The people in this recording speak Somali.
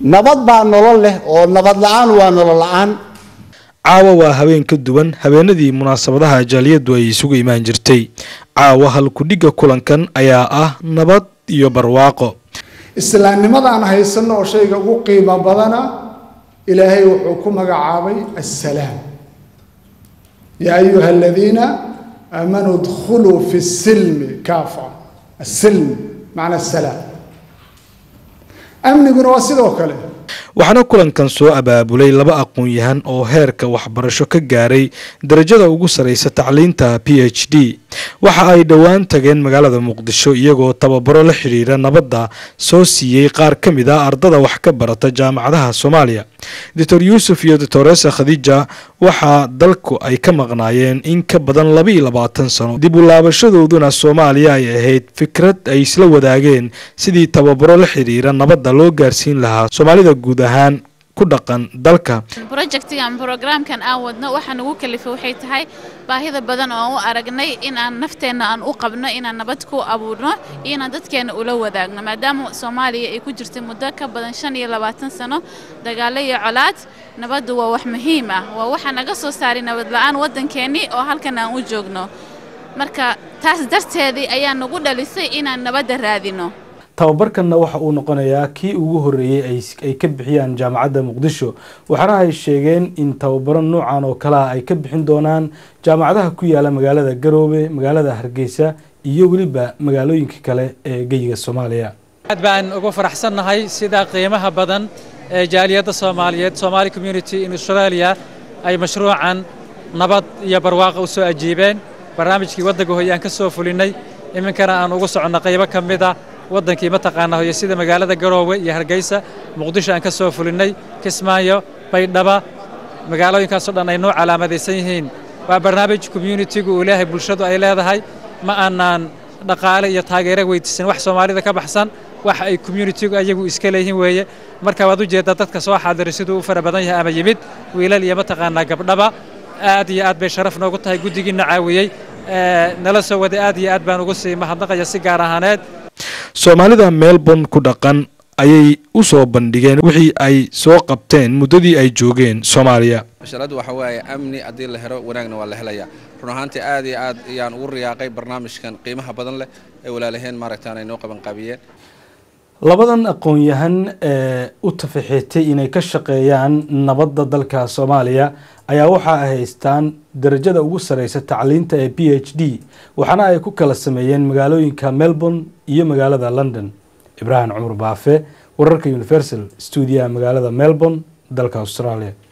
nabad baa nolol leh oo nabad la-aan waa nolol la-aan caawa waa habeen ka duwan habeenadii munaasabadaha jaaliyadu ay isugu imaan jirtay caawa halkudhigga kulankan ayaa ah nabad iyo barwaaqo islaamnimadaan haysanno oo shayga ugu qiimo badana ilaahay wuxuu ku magacaabay assalaam yaa ayuha aladiina aamanuu dkhuluu fi silmi kaafa asilm macna asalaam amniguna waa sidoo kale waxaana kulankan soo abaabulay laba aqoon-yahan oo heerka waxbarasho ka gaaray darajada ugu sarreysa tacliinta p h d waxa ay dhowaan tageen magaalada muqdisho iyagoo tababaro la xidhiira nabadda soo siiyey qaar ka mid ah ardada wax ka barata jaamacadaha soomaaliya doctor yuusuf iyo doctoresa khadiija waxaa dalku ay ka maqnaayeen in ka badan laba iyo labaatan sano dib u laabashadooduna soomaaliya ay ahayd fikrad ay isla wadaageen sidii tababaro la xidhiira nabadda loo gaarsiin lahaa soomaalida guud ahaan ku dhaqan dalka projectigan programkan aan wadno waxaa nagu kalifay waxay tahay baahida badan oo aan u aragnay in aan nafteenna aan u qabno inaan nabad ku abuurno iyo inaan dadkeenna ula wadaagno maadaama soomaaliya ay ku jirtay muddo ka badan shan iyo labaatan sano dagaalo iyo colaad nabaddu waa wax muhiim ah waa waxaa naga soo saaray nabad la-aan waddankeennii oo halkan aan u joogno marka taas darteedii ayaa nagu dhalisay inaan nabadda raadino tababarkanna waxa uu noqonayaa kii ugu horreeyey ay ka bixiyaan jaamacadda muqdisho waxaana ay sheegeen in tababaro noocan oo kalea ay ka bixin doonaan jaamacadaha ku yaala magaalada garoobe magaalada hargeysa iyo weliba magaalooyinka kale ee geyiga soomaaliya aad baan ugu faraxsannahay sida qiimaha badan ee jaaliyadda soomaaliyeed somaali community in australia ay mashruucan nabad iyo barwaaqa u soo ajiibeen barnaamijkii waddanka hoy aan ka soo fulinnay iminkana aan ugu soconno qaybo ka mid a waddankii mataqaana hoyo sida magaalada garoowe iyo hargeysa muqdisho aan ka soo fulinnay kismaayo baydhaba magaalooyinkaasoo dhan ay noo calaamadaysan yihiin waa barnaamij communitigu uu leeyahay bulshadu ay leedahay ma aanaan dhaqaale iyo taageero weydiisan wax soomaalida ka baxsan wax ay communitigu ayagu iska leeyihiin weeye marka waad u jeeddaa dadka soo xaadiray siduu u fara badan yahay ama yimid wiilal iyo mataqaanaa gabdhaba aad iyo aad bay sharaf noogu tahay guddigiina caawiyey nala soo waday aad iyo aad baan ugu sii mahadnaqaya si gaar ahaaneed soomaalida melbourne ku dhaqan ayay u soo bandhigeen wixii ay soo qabteen muddadii ay joogeen soomaaliya mashaladdu waxa waaye amni haddii la helo wanaagna waa la helayaa run ahaantii aad iyo aad ayaan ugu riyaaqay barnaamijkan qiimaha badan leh ee walaalaheen maaragtaan ay noo qabanqaabiyeen labadan aqoon-yahan ee u tafaxeetay inay ka shaqeeyaan nabadda dalka soomaaliya ayaa waxa ay haystaan darajada ugu sarreysa tacliinta ee b h d waxaana ay ku kala sameeyeen magaalooyinka melbourne iyo magaalada london ibraahim cumar baafe wararka universal stuudiyaha magaalada melbourne dalka australia